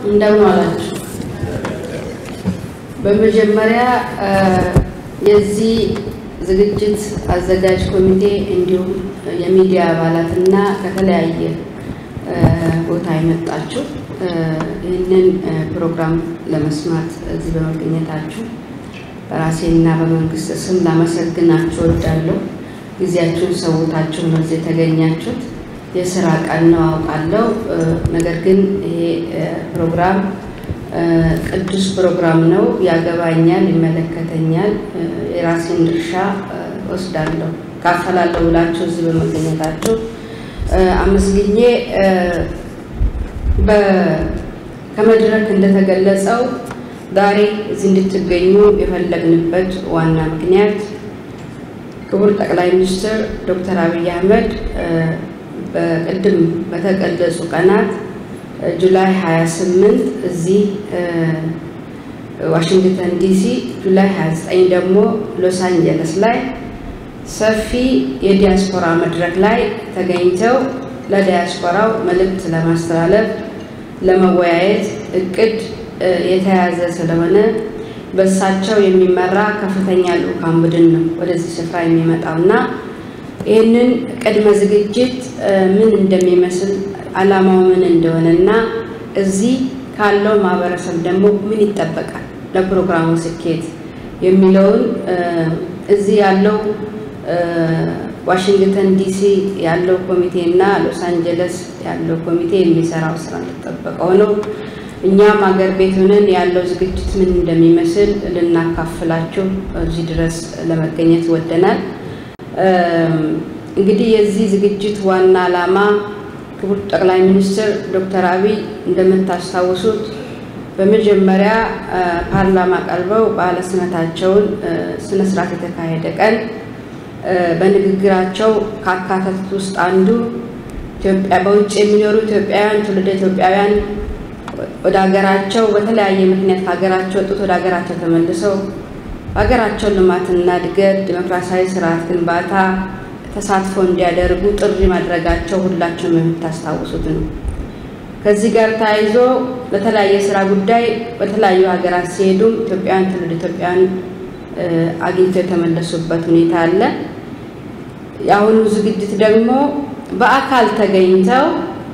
እንደምን ዋላችሁ። በመጀመሪያ የዚህ ዝግጅት አዘጋጅ ኮሚቴ እንዲሁም የሚዲያ አባላትና ከተለያየ ቦታ የመጣችሁ ይህንን ፕሮግራም ለመስማት እዚህ በመገኘታችሁ በራሴና በመንግስት ስም ላመሰግናችሁ እወዳለሁ። ጊዜያችሁን ሰውታችሁ ነው እዚህ የተገኛችሁት። የስራ ቀን ነው አውቃለሁ። ነገር ግን ይሄ ፕሮግራም ቅዱስ ፕሮግራም ነው። ያገባኛል፣ ይመለከተኛል፣ የራሴን ድርሻ ወስዳለሁ፣ ካፈላለሁ ብላችሁ እዚህ በመገኘታችሁ አመስግኜ ከመድረክ እንደተገለጸው ዛሬ እዚህ እንድትገኙ የፈለግንበት ዋና ምክንያት ክቡር ጠቅላይ ሚኒስትር ዶክተር አብይ አህመድ በቅድም በተገለጹ ቀናት ጁላይ 28 እዚህ ዋሽንግተን ዲሲ፣ ጁላይ 29 ደግሞ ሎስ አንጀለስ ላይ ሰፊ የዲያስፖራ መድረክ ላይ ተገኝተው ለዲያስፖራው መልእክት ለማስተላለፍ ለመወያየት እቅድ የተያዘ ስለሆነ በእሳቸው የሚመራ ከፍተኛ ልዑካን ቡድን ነው ወደዚህ ስፍራ የሚመጣው እና ይህንን ቅድመ ዝግጅት ምን እንደሚመስል ዓላማው ምን እንደሆነ እና እዚህ ካለው ማህበረሰብ ደግሞ ምን ይጠበቃል ለፕሮግራሙ ስኬት የሚለውን እዚህ ያለው ዋሽንግተን ዲሲ ያለው ኮሚቴ እና ሎስ አንጀለስ ያለው ኮሚቴ የሚሰራው ስራ እንደተጠበቀው ነው። እኛም አገር ቤት ሆነን ያለው ዝግጅት ምን እንደሚመስል ልናካፍላችሁ እዚህ ድረስ ለመገኘት ወደናል። እንግዲህ የዚህ ዝግጅት ዋና ዓላማ ክቡር ጠቅላይ ሚኒስትር ዶክተር አብይ እንደምታስታውሱት በመጀመሪያ ፓርላማ ቀርበው ባለ ስመታቸውን ስነስርዓት የተካሄደ ቀን በንግግራቸው ካካተቱት ውስጥ አንዱ በውጭ የሚኖሩ ኢትዮጵያውያን ትውልደ ኢትዮጵያውያን ወደ ሀገራቸው በተለያየ ምክንያት ከሀገራቸው ወጡት ወደ ሀገራቸው ተመልሰው በሀገራቸው ልማትና እድገት ዲሞክራሲያዊ ስርዓት ግንባታ ተሳትፎ እንዲያደርጉ ጥሪ ማድረጋቸው ሁላችሁም የምታስታውሱት ነው። ከዚህ ጋር ተያይዞ በተለያየ ስራ ጉዳይ በተለያዩ ሀገራት ሲሄዱም ኢትዮጵያውያን ትውልድ ኢትዮጵያውያን አግኝተው የተመለሱበት ሁኔታ አለ። የአሁኑ ዝግጅት ደግሞ በአካል ተገኝተው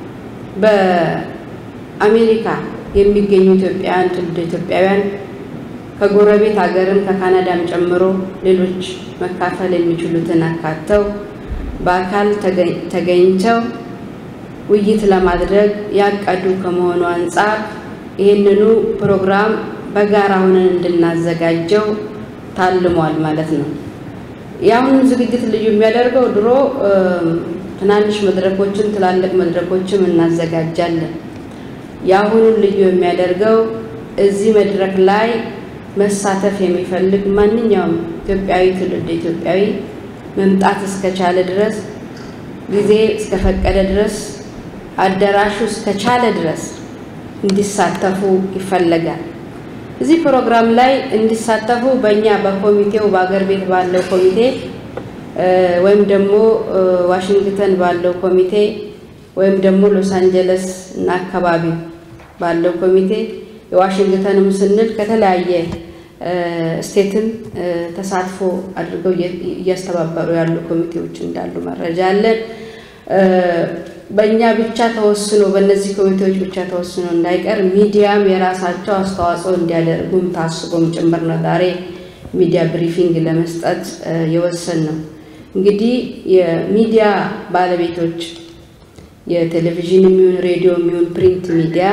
በአሜሪካ የሚገኙ ኢትዮጵያውያን ትውልድ ኢትዮጵያውያን ከጎረቤት ሀገርም ከካናዳም ጨምሮ ሌሎች መካፈል የሚችሉትን አካተው በአካል ተገኝተው ውይይት ለማድረግ ያቀዱ ከመሆኑ አንጻር ይህንኑ ፕሮግራም በጋራ ሆነን እንድናዘጋጀው ታልሟል ማለት ነው። የአሁኑ ዝግጅት ልዩ የሚያደርገው ድሮ ትናንሽ መድረኮችን ትላልቅ መድረኮችም እናዘጋጃለን። የአሁኑን ልዩ የሚያደርገው እዚህ መድረክ ላይ መሳተፍ የሚፈልግ ማንኛውም ኢትዮጵያዊ ትውልድ ኢትዮጵያዊ መምጣት እስከቻለ ድረስ ጊዜ እስከፈቀደ ድረስ አዳራሹ እስከቻለ ድረስ እንዲሳተፉ ይፈለጋል። እዚህ ፕሮግራም ላይ እንዲሳተፉ በእኛ በኮሚቴው በአገር ቤት ባለው ኮሚቴ ወይም ደግሞ ዋሽንግተን ባለው ኮሚቴ ወይም ደግሞ ሎስ አንጀለስ እና አካባቢው ባለው ኮሚቴ የዋሽንግተንም ስንል ከተለያየ ስቴትም ተሳትፎ አድርገው እያስተባበሩ ያሉ ኮሚቴዎች እንዳሉ መረጃ አለን። በእኛ ብቻ ተወስኖ በእነዚህ ኮሚቴዎች ብቻ ተወስኖ እንዳይቀር ሚዲያም የራሳቸው አስተዋጽኦ እንዲያደርጉም ታስቦም ጭምር ነው ዛሬ ሚዲያ ብሪፊንግ ለመስጠት የወሰን ነው። እንግዲህ የሚዲያ ባለቤቶች የቴሌቪዥን የሚሆን ሬዲዮ የሚሆን ፕሪንት ሚዲያ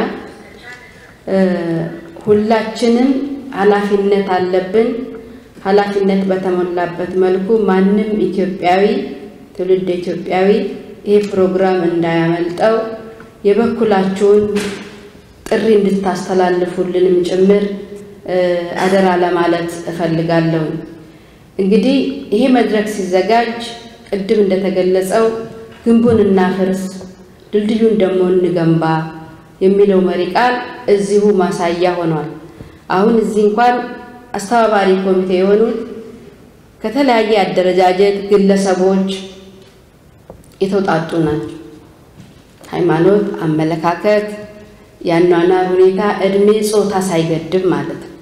ሁላችንም ኃላፊነት አለብን። ኃላፊነት በተሞላበት መልኩ ማንም ኢትዮጵያዊ ትውልድ ኢትዮጵያዊ ይህ ፕሮግራም እንዳያመልጠው የበኩላችሁን ጥሪ እንድታስተላልፉልንም ጭምር አደራ ለማለት እፈልጋለሁ። እንግዲህ ይሄ መድረክ ሲዘጋጅ ቅድም እንደተገለጸው ግንቡን እናፍርስ ድልድዩን ደግሞ እንገንባ የሚለው መሪ ቃል እዚሁ ማሳያ ሆኗል። አሁን እዚህ እንኳን አስተባባሪ ኮሚቴ የሆኑት ከተለያየ አደረጃጀት ግለሰቦች የተውጣጡ ናቸው። ሃይማኖት፣ አመለካከት የአኗኗር ሁኔታ፣ እድሜ፣ ጾታ ሳይገድብ ማለት ነው።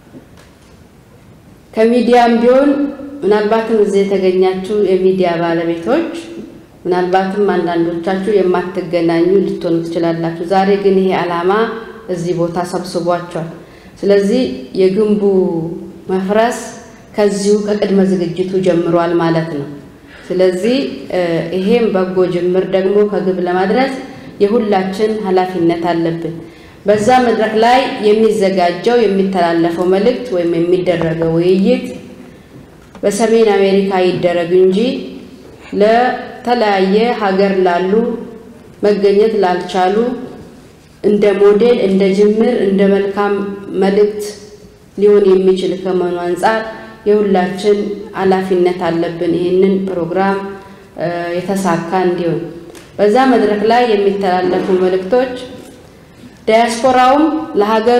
ከሚዲያም ቢሆን ምናልባትም እዚህ የተገኛችሁ የሚዲያ ባለቤቶች ምናልባትም አንዳንዶቻችሁ የማትገናኙ ልትሆኑ ትችላላችሁ። ዛሬ ግን ይሄ ዓላማ እዚህ ቦታ ሰብስቧቸዋል። ስለዚህ የግንቡ መፍረስ ከዚሁ ከቅድመ ዝግጅቱ ጀምሯል ማለት ነው። ስለዚህ ይሄም በጎ ጅምር ደግሞ ከግብ ለማድረስ የሁላችን ኃላፊነት አለብን። በዛ መድረክ ላይ የሚዘጋጀው የሚተላለፈው መልእክት ወይም የሚደረገው ውይይት በሰሜን አሜሪካ ይደረግ እንጂ ለተለያየ ሀገር ላሉ መገኘት ላልቻሉ እንደ ሞዴል፣ እንደ ጅምር፣ እንደ መልካም መልእክት ሊሆን የሚችል ከመሆኑ አንጻር የሁላችን ኃላፊነት አለብን። ይህንን ፕሮግራም የተሳካ እንዲሆን በዛ መድረክ ላይ የሚተላለፉ መልእክቶች ዳያስፖራውም ለሀገሩ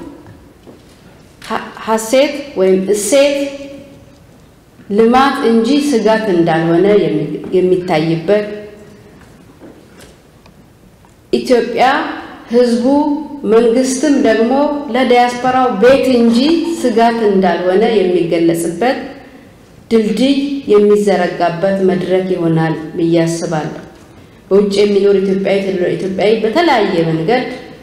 ሀሴት ወይም እሴት ልማት እንጂ ስጋት እንዳልሆነ የሚታይበት ኢትዮጵያ ሕዝቡ መንግስትም ደግሞ ለዳያስፖራው ቤት እንጂ ስጋት እንዳልሆነ የሚገለጽበት ድልድይ የሚዘረጋበት መድረክ ይሆናል ብዬ አስባለሁ። በውጭ የሚኖር ኢትዮጵያዊ ኢትዮጵያዊ በተለያየ መንገድ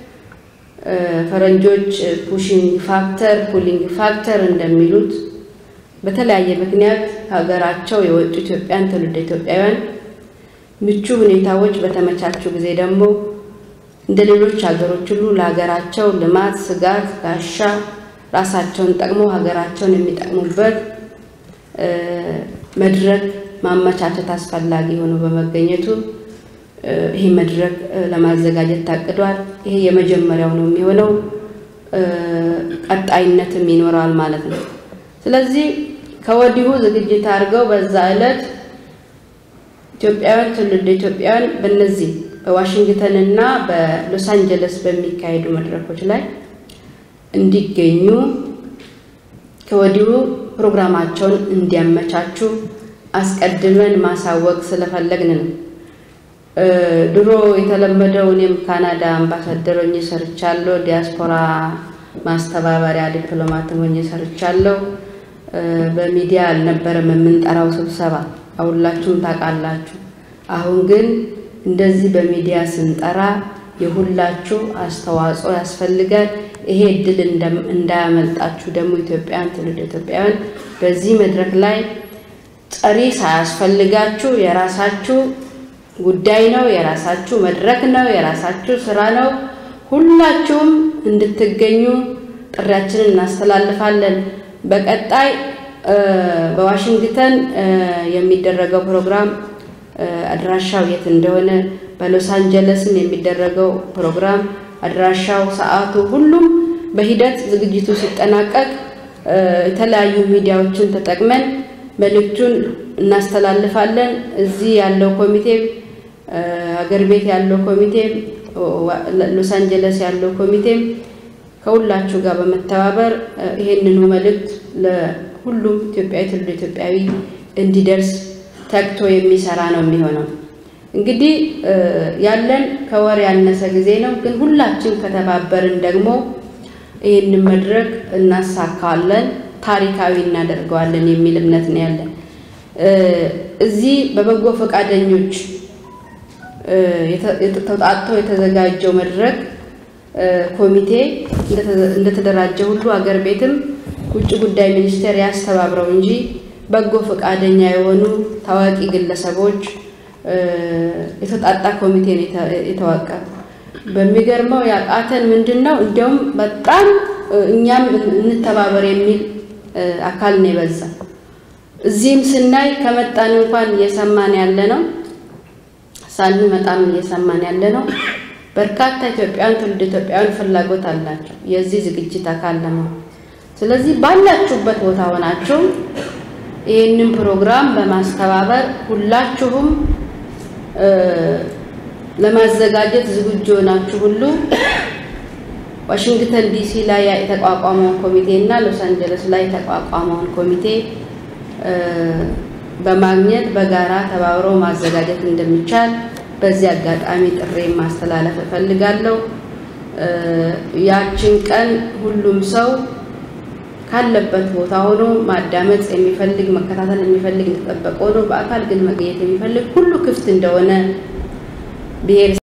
ፈረንጆች ፑሽንግ ፋክተር ፑሊንግ ፋክተር እንደሚሉት በተለያየ ምክንያት ሀገራቸው የወጡ ኢትዮጵያን ትውልደ ኢትዮጵያውያን ምቹ ሁኔታዎች በተመቻቹ ጊዜ ደግሞ እንደ ሌሎች ሀገሮች ሁሉ ለሀገራቸው ልማት ስጋት ጋሻ ራሳቸውን ጠቅመው ሀገራቸውን የሚጠቅሙበት መድረክ ማመቻቸት አስፈላጊ ሆኖ በመገኘቱ ይህ መድረክ ለማዘጋጀት ታቅዷል። ይሄ የመጀመሪያው ነው የሚሆነው፣ ቀጣይነትም ይኖረዋል ማለት ነው። ስለዚህ ከወዲሁ ዝግጅት አድርገው በዛ ዕለት ኢትዮጵያውያን ትውልደ ኢትዮጵያውያን በእነዚህ በዋሽንግተን እና በሎስ አንጀለስ በሚካሄዱ መድረኮች ላይ እንዲገኙ ከወዲሁ ፕሮግራማቸውን እንዲያመቻቹ አስቀድመን ማሳወቅ ስለፈለግን ነው። ድሮ የተለመደው እኔም ካናዳ አምባሳደር ሆኜ ሰርቻለሁ። ዲያስፖራ ማስተባበሪያ ዲፕሎማትም ሆኜ ሰርቻለሁ። በሚዲያ አልነበረም የምንጠራው ስብሰባ፣ ሁላችሁም ታውቃላችሁ። አሁን ግን እንደዚህ በሚዲያ ስንጠራ የሁላችሁ አስተዋጽኦ ያስፈልጋል። ይሄ እድል እንዳያመልጣችሁ ደግሞ ኢትዮጵያውያን ትውልደ ኢትዮጵያውያን በዚህ መድረክ ላይ ጠሪ ሳያስፈልጋችሁ የራሳችሁ ጉዳይ ነው፣ የራሳችሁ መድረክ ነው፣ የራሳችሁ ስራ ነው። ሁላችሁም እንድትገኙ ጥሪያችንን እናስተላልፋለን። በቀጣይ በዋሽንግተን የሚደረገው ፕሮግራም አድራሻው የት እንደሆነ፣ በሎስ አንጀለስም የሚደረገው ፕሮግራም አድራሻው፣ ሰዓቱ፣ ሁሉም በሂደት ዝግጅቱ ሲጠናቀቅ የተለያዩ ሚዲያዎችን ተጠቅመን መልእክቱን እናስተላልፋለን። እዚህ ያለው ኮሚቴ ሀገር ቤት ያለው ኮሚቴ ሎስ አንጀለስ ያለው ኮሚቴም ከሁላችሁ ጋር በመተባበር ይሄንኑ መልእክት ለሁሉም ኢትዮጵያዊ ትውልደ ኢትዮጵያዊ እንዲደርስ ተግቶ የሚሰራ ነው የሚሆነው። እንግዲህ ያለን ከወር ያነሰ ጊዜ ነው፣ ግን ሁላችን ከተባበርን ደግሞ ይህንን መድረክ እናሳካዋለን፣ ታሪካዊ እናደርገዋለን የሚል እምነት ነው ያለን። እዚህ በበጎ ፈቃደኞች ተውጣጥቶ የተዘጋጀው መድረክ ኮሚቴ እንደተደራጀ ሁሉ አገር ቤትም ውጭ ጉዳይ ሚኒስቴር ያስተባብረው እንጂ በጎ ፈቃደኛ የሆኑ ታዋቂ ግለሰቦች የተጣጣ ኮሚቴ ነው የተዋቀረ። በሚገርመው ያቃተን ምንድን ነው እንዲያውም በጣም እኛም እንተባበር የሚል አካል ነው የበዛ። እዚህም ስናይ ከመጣን እንኳን እየሰማን ያለ ነው ሳንመጣም እየሰማን ያለ ነው። በርካታ ኢትዮጵያውያን ትውልድ ኢትዮጵያውያን ፍላጎት አላቸው የዚህ ዝግጅት አካል ለመሆን። ስለዚህ ባላችሁበት ቦታ ሆናችሁ ይህንን ፕሮግራም በማስተባበር ሁላችሁም ለማዘጋጀት ዝግጁ የሆናችሁ ሁሉ ዋሽንግተን ዲሲ ላይ የተቋቋመውን ኮሚቴ እና ሎስ አንጀለስ ላይ የተቋቋመውን ኮሚቴ በማግኘት በጋራ ተባብሮ ማዘጋጀት እንደሚቻል በዚህ አጋጣሚ ጥሪ ማስተላለፍ እፈልጋለሁ። ያችን ቀን ሁሉም ሰው ካለበት ቦታ ሆኖ ማዳመጥ የሚፈልግ መከታተል የሚፈልግ እንደተጠበቀ ሆኖ በአካል ግን መገኘት የሚፈልግ ሁሉ ክፍት እንደሆነ ብሔር